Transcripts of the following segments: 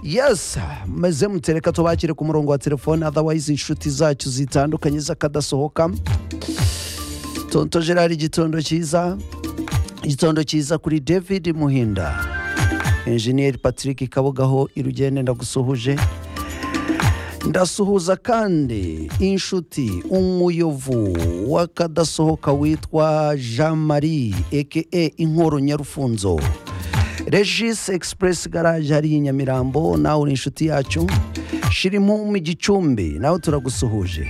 yes meze mutereka tubakire ku murongo wa telefone otherwise inshuti zacu zitandukanye z'akadasohoka tonto gerard igitondo cyiza igitondo cyiza kuri david muhinda enjeniyeri patrick kabugaho irugende ndagusuhuje ndasuhuza kandi inshuti umuyovu w'akadasohoka witwa jean marie eke inkoro nyarufunzo regis express garage hariya i nyamirambo nawe uri inshuti yacu shirimu igicumbi nawe turagusuhuje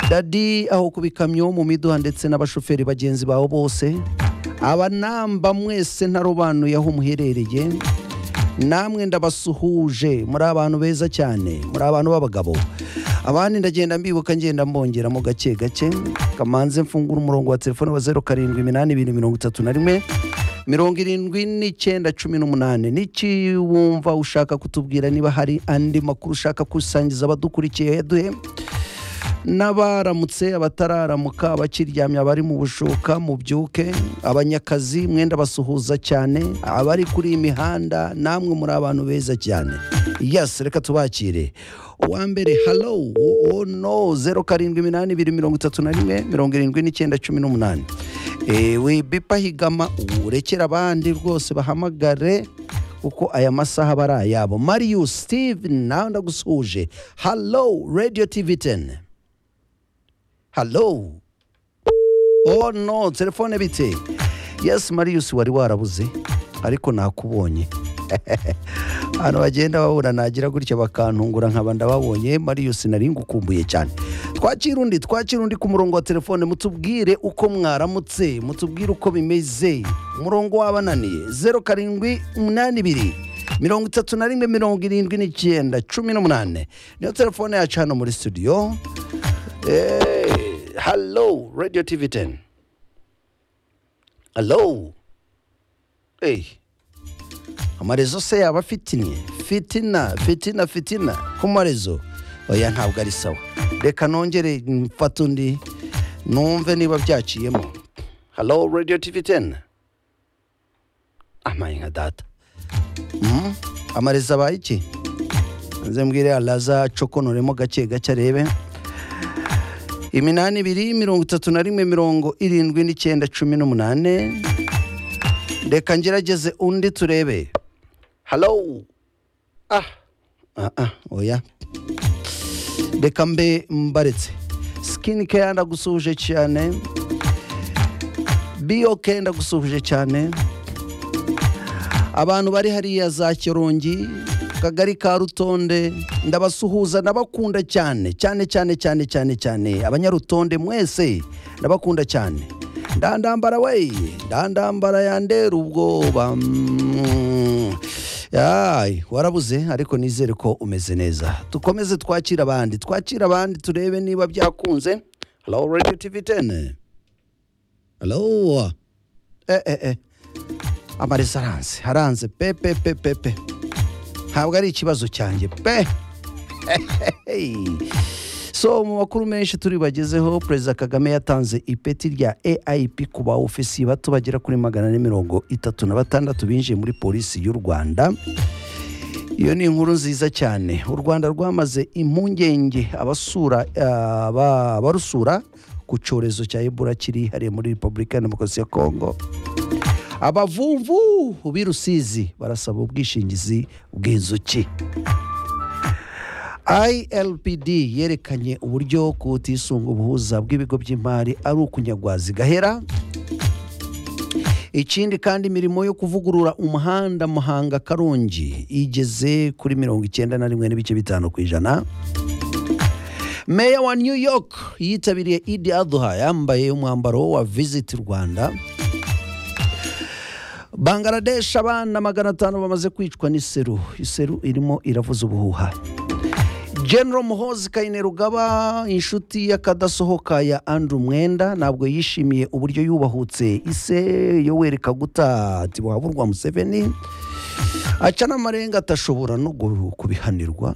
dadi aho ku bikamyo mu miduha ndetse n'abashoferi bagenzi bawe bose abanamba mwese ntarobanuye aho muherereye namwe ndabasuhuje muri abantu beza cyane muri abantu b'abagabo abandi ndagenda mbibuka ngenda mbongeramo gake gake kamanze mfungura umurongo wa telefone wa zeru karindwi iminani ibiri mirongo itatu na rimwe mirongo irindwi n'icyenda cumi n'umunani n'iki wumva ushaka kutubwira niba hari andi makuru ushaka gusangiza abadukurikiye duhe n'abaramutse abatararambuka abakiryamye abari mu bushuka mu byuke abanyakazi mwenda basuhuza cyane abari kuri iyi mihanda namwe muri abantu beza cyane yasi reka tubakire uwa mbere halo oh no zeru karindwi iminani ibiri mirongo itatu na rimwe mirongo irindwi n'icyenda cumi n'umunani ewe bipa higama urekera abandi rwose bahamagare kuko aya masaha aba ari ayabo mariyu steve nawe ndagusuhuje halo radiyo tivi teni halo oh no telefone bite yes marius wari warabuze ariko nakubonye abantu bagenda babura nagira gutya bakantungura nkaba ndababonye marius nari ngukumbuye cyane twakira undi twakira undi ku murongo wa telefone mutubwire uko mwaramutse mutubwire uko bimeze umurongo wabananiye zeru karindwi umunani ibiri mirongo itatu na rimwe mirongo irindwi n'icyenda cumi n'umunani niyo telefone yacu hano muri studio Hey, hello, Radio TV 10. Hello. Hey. Amarezo se yaba afitinye? Fitina, fitina, fitina. Ku marezo. Oya ntabwo ari sawa. Reka nongere mfate undi numve niba byaciyemo. Hello, Radio TV 10. Amaye nka data. Mm? Amarezo abaye iki? Nze mbwire alaza acokonoremo gake gake arebe. iminani ibiri mirongo itatu na rimwe mirongo irindwi n'icyenda cumi n'umunani reka ngerageze undi turebe halo ah ah ah oya reka mbe mbaretse sikini keya ndagusuhuje cyane biyoke ndagusuhuje cyane abantu bari hariya za kirongi kagari ka rutonde ndabasuhuza ndabakunda cyane cyane cyane cyane cyane cyane abanyarutonde mwese ndabakunda cyane ndandambara we ndandambara yandera ubwoba mm. Yay, warabuze ariko nizere ko umeze neza dukomeze twakira abandi twakira abandi turebe niba byakunze hello radio tv 10 hello eh eh eh amaresa aranze haranze pe pe pe pe pe ntabwo ari ikibazo cyanjye pe so mu makuru menshi turi bagezeho perezida kagame yatanze ipeti rya aip ku ba ofisiye bato bagera kuri magana ane mirongo itatu na batandatu binjiye muri polisi y'u rwanda iyo ni inkuru nziza cyane u rwanda rwamaze impungenge abasura aba- abarusura ku cyorezo cya ebola kiri hariya muri repubulika ya demokarasi ya kongo abavumvu b'i rusizi barasaba ubwishingizi bw'inzuki ilpd yerekanye uburyo kutisunga ubuhuza bw'ibigo by'imari ari ukunyagwazi gahera ikindi kandi imirimo yo kuvugurura umuhanda muhanga karongi igeze kuri mirongo icyenda na rimwe n'ibice bitanu ku ijana meya wa new york yitabiriye idi aduha yambaye umwambaro wa visit rwanda bangaradesh abana magana atanu bamaze kwicwa n'iseru iseru irimo iravuza ubuhuha general muhozi kayinirugaba inshuti y'akadasohoka ya andrew mwenda ntabwo yishimiye uburyo yubahutse ise yowereka guta ati buhaburwa museveni aca n'amarenga atashobora no gu- kubihanirwa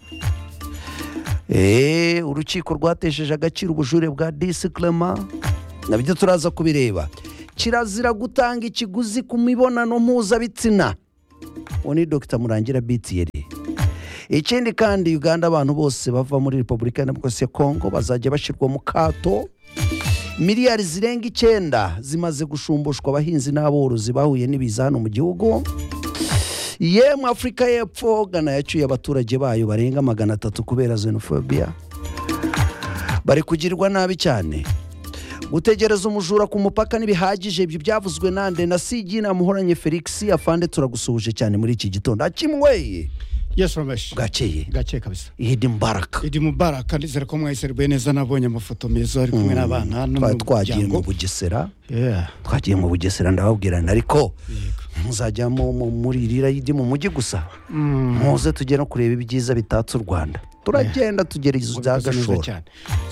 Eh, urukiko rwatesheje agaciro ubujure bwa disi clement nabyo turaza kubireba kirazira gutanga ikiguzi ku mibonano mpuzabitsina uwo ni dr murangira bitiyeri ikindi kandi uganda abantu bose bava muri repubulika ya demokarasi ya kongo bazajya bashyirwa mu kato miliyari zirenga icyenda zimaze gushumbushwa abahinzi n'aborozi bahuye n'ibiza hano mu gihugu yemwe afurika y'epfo gana yacyuye abaturage bayo barenga magana atatu kubera xenophobia bari kugirirwa nabi cyane gutegereza umujura ku mupaka ntibihagije ibyo byavuzwe nande na sigi namuhoranye felix afande turagusuhuje cyane muri iki gitondo akimweye yesu rameshi bwakeye gake kabisa ihidi mbaraka idi mubaraka ndizera ko mwayiserubuye neza nabonye amafoto meza ari kumwe n'abana no Twa- mu twagiye mu muryango bugesera Yeah. twagiye mu bugesera ndababwirana ariko muzajya mu- mu- muri rirayidi mu mujyi gusa muze tujye no kureba ibyiza bitatse u rwanda turagenda tugera izo za Mwabivuze neza gashora cyane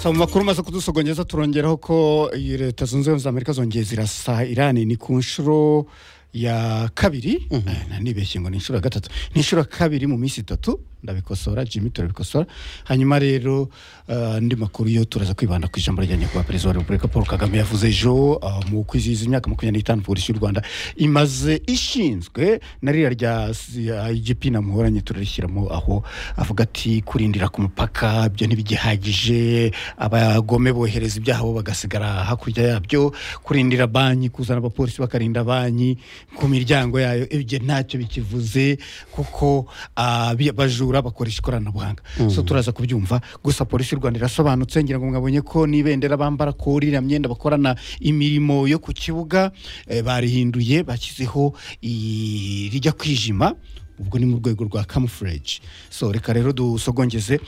so mu makuru maze kudusogongeza turongeraho ko iyi leta zunze ubumwe za amerika zongeye zirasa irani ni ku nshuro ya kabiri Eh, nibeshye ngo ni inshuro ya gatatu ni inshuro ya kabiri mu minsi itatu ndabikosora jimmy turabikosora hanyuma rero eh, andi makuru yo turaza kwibanda ku ijambo rya nyakubahwa perezida wa repubulika paul kagame yavuze ejo ah, mu kwizihiza imyaka makumyabiri n'itanu polisi y'u rwanda imaze ishinzwe na ririya rya rya igp namuhoranye turarishyiramo aho avuga ati kurindira ku mupaka ibyo ntibigihagije abagome bohereza ibyabo bagasigara hakurya yabyo kurindira banki kuzana abapolisi bakarinda banki ku miryango yayo ibyo ntacyo bikivuze kuko ah, bi- abajura bakoresha ikoranabuhanga so turaza kubyumva gusa polisi y'u rwanda irasobanutse ngira ngo mwabonye ko n'ibendera bambara ko iriya myenda bakorana imirimo yo ku kibuga eh, barihinduye bashyizeho i- rijya kwijima ubwo ni mu rwego rwa camouflage so reka rero dusogongeze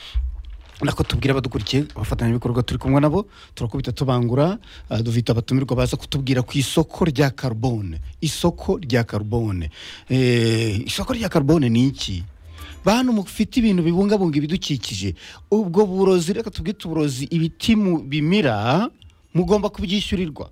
nako tubwira abadukurikiye abafatanyabikorwa turi kumwe nabo turakubita tubangura ah, dufite abatumirwa baza kutubwira ku isoko rya carbone isoko rya carbone Eh, isoko rya carbone ni iki bantu mufite ibintu bibungabunga ibidukikije ubwo burozi reka tubwite uburozi ibiti mu bimira mugomba kubyishyurirwa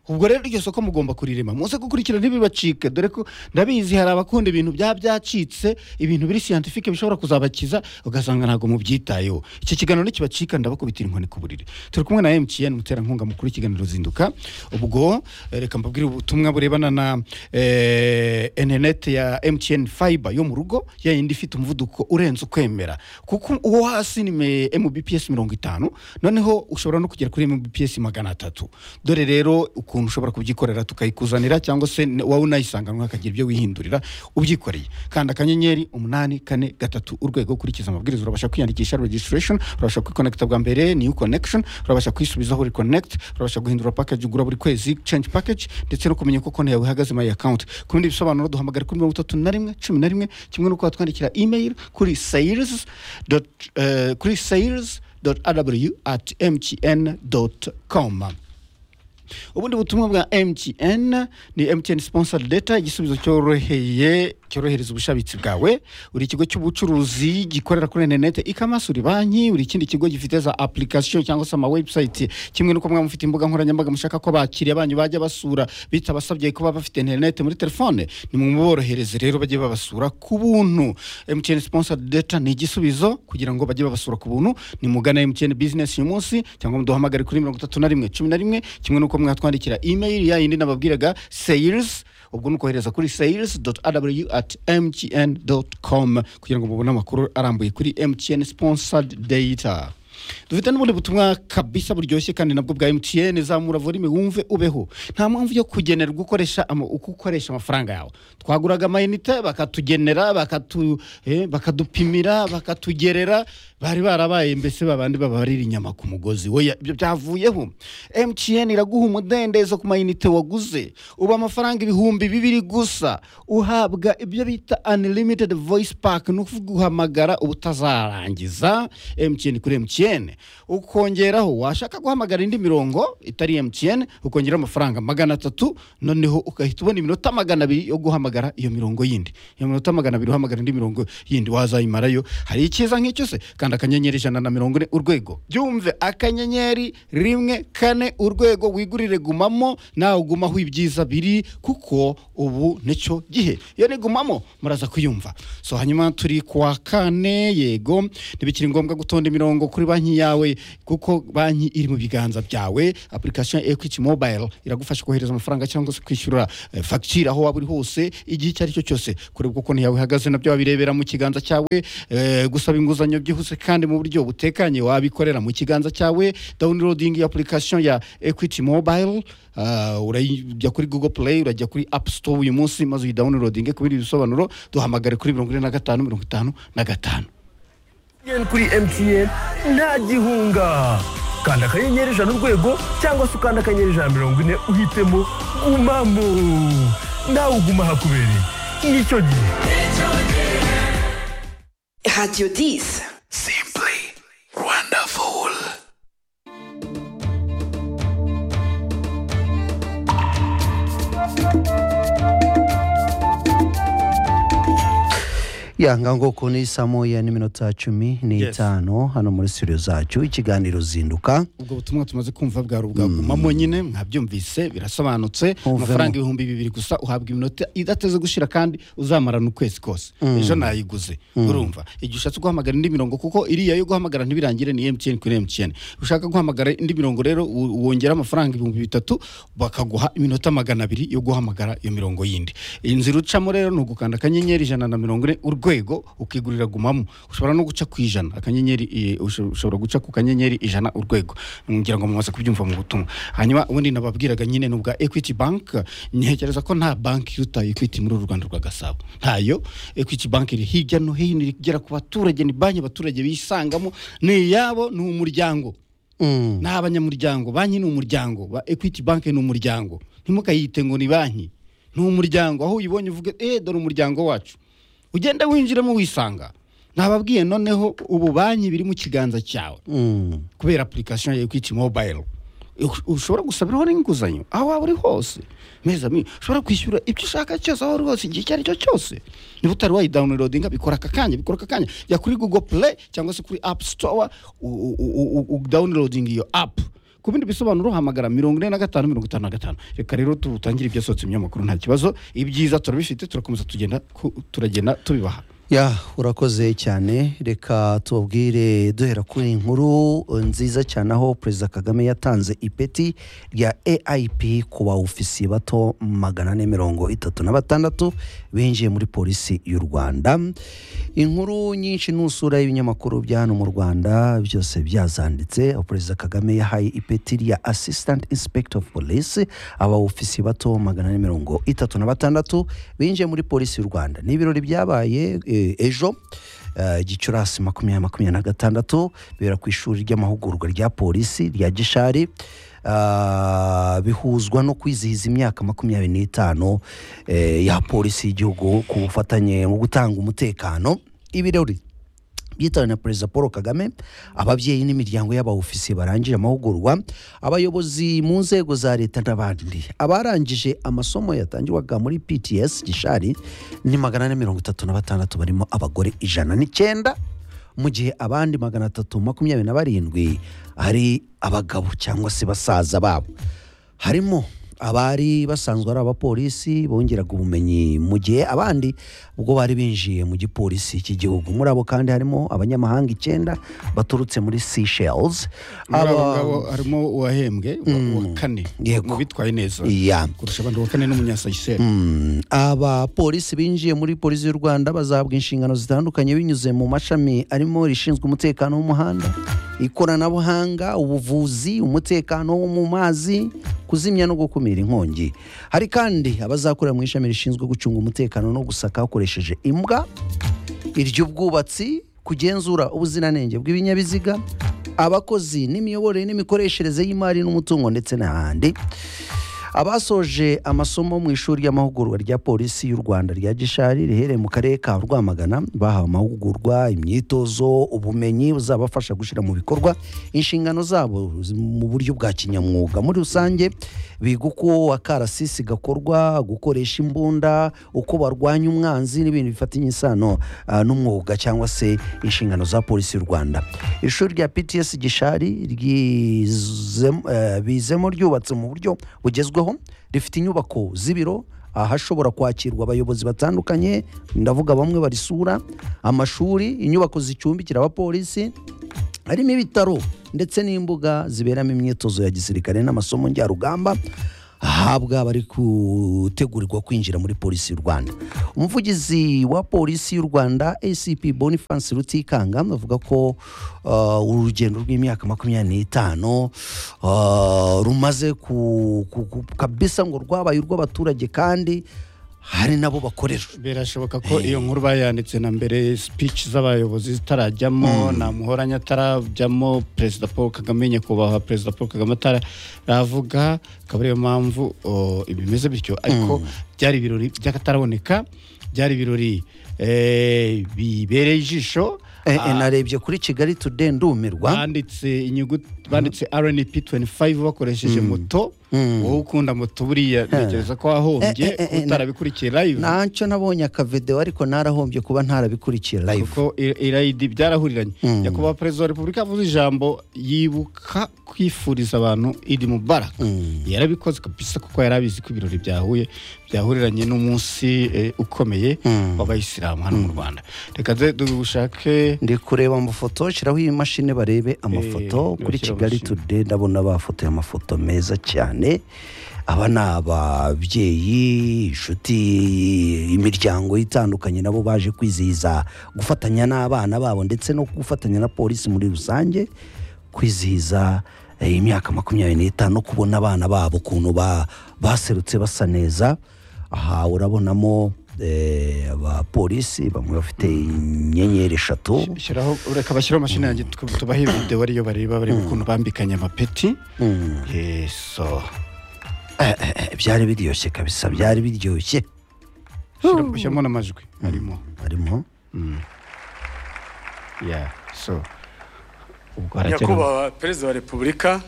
ubwo rero iryo soko mugomba kurirema muze gukurikira ntibibacike dore ko ndabizi hari abakunda ibintu bya byacitse ibintu biri siyantifike bishobora kuzabakiza ugasanga ntabwo mubyitayeho iki kiganiro nikibacika ndabakubitira inkoni ku buriri turi kumwe na mtn umuterankunga mukuru w'ikiganiro zinduka ubwo eh, reka mbabwire ubutumwa burebana na eh, interineti ya mtn fiber yo mu rugo ya yindi ifite umuvuduko urenze ukwemera kuko uwo hasi ni me- mbps mirongo itanu noneho ushobora no kugera kuri mbps magana atatu dore rero ukuntu ushobora kubyikorera tukayikuzanira cyangwa se n- wowe unayisanganwa hakagira ibyo wihindurira ubyikoreye kanda akanyenyeri umunani kane gatatu urwego ukurikiza amabwiriza urabasha kwiyandikisha registration urabasha kwikonekita bwa mbere new connection urabasha kwisubizaho reconnect urabasha guhindura package ugura buri kwezi change package ndetse no kumenya uko konti yawe ihagaze my account ku bindi bisobanuro duhamagara kuri mirongo itatu na rimwe cumi na rimwe kimwe no kuba twandikira email kuri sales dot- eh, kuri sales dot rw at mtn dot com ubundi butumwa bwa mtn ni mtn sponsored data igisubizo cyoroheye cyorohereza ubushabitsi bwawe uri ikigo cy'ubucuruzi gikorera kuri interineti ikamasi uri banki uri ikindi kigo gifite za application cyangwa se ama website kimwe n'uko mwaba mufite imbuga nkoranyambaga mushaka ko abakiriya banyu bajya basura bitabasabye kuba bafite interineti muri telefone nimuborohereze rero bajye babasura ku buntu mtn sponsored data ni igisubizo kugira ngo bajye babasura ku buntu nimugana mtn business uyu munsi cyangwa muduhamagare kuri mirongo itatu na rimwe cumi na rimwe kimwe n'uko mwatwandikira email ya yindi nababwiraga sales ubwo ni ukohereza kuri sales rw at mtn com kugira ngo mubone amakuru arambuye kuri mtn sponsored data dufite n'ubundi butumwa kabisa buryoshye kandi nabwo bwa mtn zamura volume wumve ubeho nta mpamvu yo kugenerwa ukoresha ama- uko ukoresha amafaranga yawe twaguraga amayinite bakatugenera bakatu, eh, bakadupimira bakatugerera bari barabaye mbese babandi babarira inyama ku mugozi we byavuyeho mtn iraguha umudendezo ku mayinite waguze uba amafaranga ibihumbi bibiri gusa uhabwa ibyo bita unlimited voice pack ni ukuvuga uhamagara uba utazarangiza mtn kuri mtn ukongeraho washaka guhamagara indi mirongo itari mtn ukongeraho amafaranga magana atatu noneho ugahita ubona iminota magana abiri yo guhamagara iyo mirongo yindi iyo minota magana abiri uhamagara indi mirongo yindi wazayimarayo hari icyiza nk'icyo se kandi akanyenyeri ijana na mirongo ine urwego byumve akanyenyeri rimwe kane urwego wigurire gumamo nawe ugumaho ibyiza biri kuko ubu nicyo gihe iyo nigumamo muraza kuyumva so hanyuma turi ku wa kane yego ntibikiri ngombwa gutonda imirongo kuri ba banki yawe kuko banki iri mu biganza byawe application ya equity mobile iragufasha kohereza amafaranga cyangwa se kwishyura eh, fagitire aho waba uri hose igihe icyo ari cyo cyose kureba uko konti yawe ihagaze nabyo wabirebera mu kiganza cyawe eh, gusaba inguzanyo byihuse kandi mu buryo butekanye wabikorera mu kiganza cyawe downloading application ya equity mobile ah, urajya kuri google play urajya kuri app store uyu munsi maze uyidownloadinge ku bindi bisobanuro duhamagare kuri mirongo ine na gatanu mirongo itanu na gatanu MTN kuri MTN nta gihunga kanda akanyenyeri ijana urwego cyangwa se ukanda akanyenyeri ijana na mirongo ine uhitemo gumamo nawe uguma hakubereye nicyo gihe Radio 10. simply wonderful yanga ngoko ni saa moya n'iminota cumi n'itanu hano muri studio zacu ikiganiro zinduka ubwo butumwa tumaze kumva bwari ubwagumamo nyine mwabyumvise birasobanutse Uvemo. amafaranga ibihumbi bibiri gusa uhabwa iminota idateze gushira kandi uzamarana ukwezi kose ejo nayiguze urumva igihe ushatse guhamagara indi mirongo kuko iriya yo guhamagara ntibirangire ni mtn kuri mtn ushaka guhamagara indi mirongo rero u- wongera amafaranga ibihumbi bitatu bakaguha iminota magana abiri yo guhamagara iyo mirongo yindi inzira ucamo rero ni ugukanda akanyenyeri ijana na mirongo ine urwego ukigurira gumamo ushobora no guca ku ijana akanyenyeri eh, usho- ushobora guca ku kanyenyeri ijana urwego ngira ngo mumaze kubyumva mu butumwa hanyuma ubundi nababwiraga nyine ni ubwa equity bank ntekereza ko nta banki iruta equity muri uru rwanda rwa gasabo ntayo equity bank iri hirya no hino iri kugera ku baturage ni banki abaturage bisangamo ni iyabo ni umuryango Mm. ni abanyamuryango banki ni umuryango ba equity bank ni umuryango ntimukayite ngo ni banki ni umuryango aho uyibonye uvuge eh dore umuryango wacu ugenda winjiramo wisanga nababwiye noneho ubu banki biri mu kiganza cyawe Mm. kubera application ya equity mobile U- ushobora gusabiraho n'inguzanyo aho waba uri hose meza mi ushobora kwishyura ibyo ushaka cyose aho uri hose igihe icyo ari cyo cyose niba utari wayidownloadinga bikora aka kanya bikora aka kanya jya kuri google play cyangwa se kuri app store u- u- u- u- u- downloading iyo app ku bindi bisobanuro hamagara mirongo ine na gatanu mirongo itanu na gatanu reka rero tutangire ibyasohotse mu binyamakuru nta kibazo ibyiza turabifite turakomeza tugenda ku- turagenda tubibaha ya urakoze cyane reka tubabwire duhera kuri iyi nkuru nziza cyane aho perezida kagame yatanze ipeti rya aip ku bawufisiye bato magana ane mirongo itatu na batandatu binjiye muri polisi y'u rwanda inkuru nyinshi n'usura y'ibinyamakuru bya hano mu rwanda byose byazanditse aho perezida kagame yahaye ipeti rya assistant inspector of police abawufisiye bato magana ane mirongo itatu na batandatu binjiye muri polisi y'u rwanda ni ibirori byabaye eh, ejo eh, gicurasi makumyabiri makumyabiri na gatandatu bibera ku ishuri ry'amahugurwa rya polisi rya gishari Ah, bihuzwa no kwizihiza imyaka makumyabiri n'itanu eh, ya polisi y'igihugu ku bufatanye mu gutanga umutekano ibirori byitawe na perezida paul kagame ababyeyi n'imiryango y'abawufisiye barangije amahugurwa abayobozi mu nzego za leta n'abandi abarangije amasomo yatangirwaga muri pts gishari ni magana ane mirongo itatu na batandatu barimo abagore ijana n'icyenda mu gihe abandi magana atatu makumyabiri na barindwi ari abagabo cyangwa se basaza babo harimo abari basanzwe ari abapolisi bongeraga ubumenyi mu gihe abandi ubwo bari binjiye mu gipolisi cy'igihugu muri abo kandi harimo abanyamahanga icyenda baturutse muri Seychelles muri abo ngabo harimo uwahembwe uwa- uwa kane Yego. mu bitwaye neza Yeah. kurusha abandi uwa kane n'umunyasayiseri Mm, abapolisi binjiye muri polisi y'u rwanda bazahabwa inshingano zitandukanye binyuze mu mashami arimo rishinzwe umutekano w'umuhanda ikoranabuhanga ubuvuzi umutekano wo mu mazi kuzimya no gukumira inkongi hari kandi abazakorera mu ishami rishinzwe gucunga umutekano no gusaka hakoresheje imbwa iry'ubwubatsi kugenzura ubuziranenge bw'ibinyabiziga abakozi n'imiyoborere n'imikoreshereze y'imari n'umutungo ndetse n'ahandi abasoje amasomo mu ishuri ry'amahugurwa rya polisi y'u rwanda rya gishari riherereye mu karere ka rwamagana bahawe amahugurwa imyitozo ubumenyi buzabafasha gushyira mu bikorwa inshingano zabo mu buryo bwa kinyamwuga muri rusange biga uko akarasisi gakorwa gukoresha imbunda uko barwanya umwanzi n'ibintu bifatanye isano ah, n'umwuga cyangwa se inshingano za polisi y'u rwanda ishuri rya pts gishari ryizem- eh, bizemo ryubatse mu buryo bugezweho rifite inyubako z'ibiro ahashobora kwakirwa abayobozi batandukanye ndavuga bamwe barisura amashuri inyubako zicumbikira abapolisi harimo ibitaro ndetse n'imbuga ziberamo imyitozo ya gisirikare n'amasomo njyarugamba ahabwa abari gutegurirwa kwinjira muri polisi y'u rwanda umuvugizi wa polisi y'u rwanda acp boniface rutikanga avuga ko uh, urugendo rw'imyaka makumyabiri n'itanu uh, rumaze ku, ku, ku, kabisa ngo rwabaye urw'abaturage kandi hari nabo bakorera birashoboka ko iyo nkuru bayanditse na mbere speech z'abayobozi zitarajyamo nta muhoranya atarajyamo perezida paul kagame nyakubahwa perezida paul kagame ataravuga akaba ariyo mpamvu o, bimeze bityo ariko byari ibirori by'akataraboneka byari ibirori eh, bibereye ijisho Eh, eh, narebye kuri kigali today ndumirwa banditse inyuguti banditse rnp 25 bakoresheje moto wowe ukunda moto buriya ntekereza ko wahombye Eh, eh, eh, kuba utarabikurikira live ntacyo nabonye akavedewo ariko narahombye kuba ntarabikurikira live kuko i- irayidi byarahuriranye nyakubahwa perezida wa repubulika yavuze ijambo yibuka kwifuriza abantu idi mubaraka yarabikoze kabisa kuko yari abizi ko ibirori byahuye byahuriranye n'umunsi eh, ukomeye w'abayisilamu hano mu rwanda reka duhe dushake ndi kureba amafoto shyiraho iyi mashini barebe amafoto Eh, kuri bashyira kigali amashini. today ndabona bafotoye amafoto meza cyane aba ni ababyeyi inshuti imiryango itandukanye nabo baje kwizihiza gufatanya n'abana babo ndetse no gufatanya na polisi muri rusange kwizihiza eh, imyaka makumyabiri n'itanu no kubona abana babo ukuntu ba- baserutse basa neza aha urabonamo eh, abapolisi bamwe bafite inyenyeri eshatu shyiraho reka bashyiraho imashini yanjye tuba- tubahe videwo ariyo bareba bareba ukuntu bambikanye amapeti yeso Eh, eh, eh, byari biryoshye kabisa byari biryoshye Shyira- shyiramo n'amajwi arimo harimo ya so ubwo haragera nyakubahwa perezida wa repubulika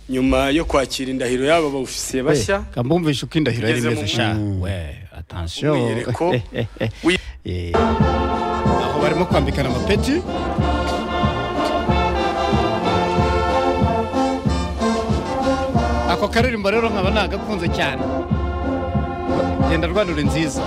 nyuma yo kwakira indahiro y'aba baofisiye bashya kambumvisha uko indahiro yari Ngeze mu- imeze sha we atansiyo umwiyereko wi- aho barimo kwambikana amapeti ako karirimbo rero nkaba nagakunze cyane genda rwanura nziza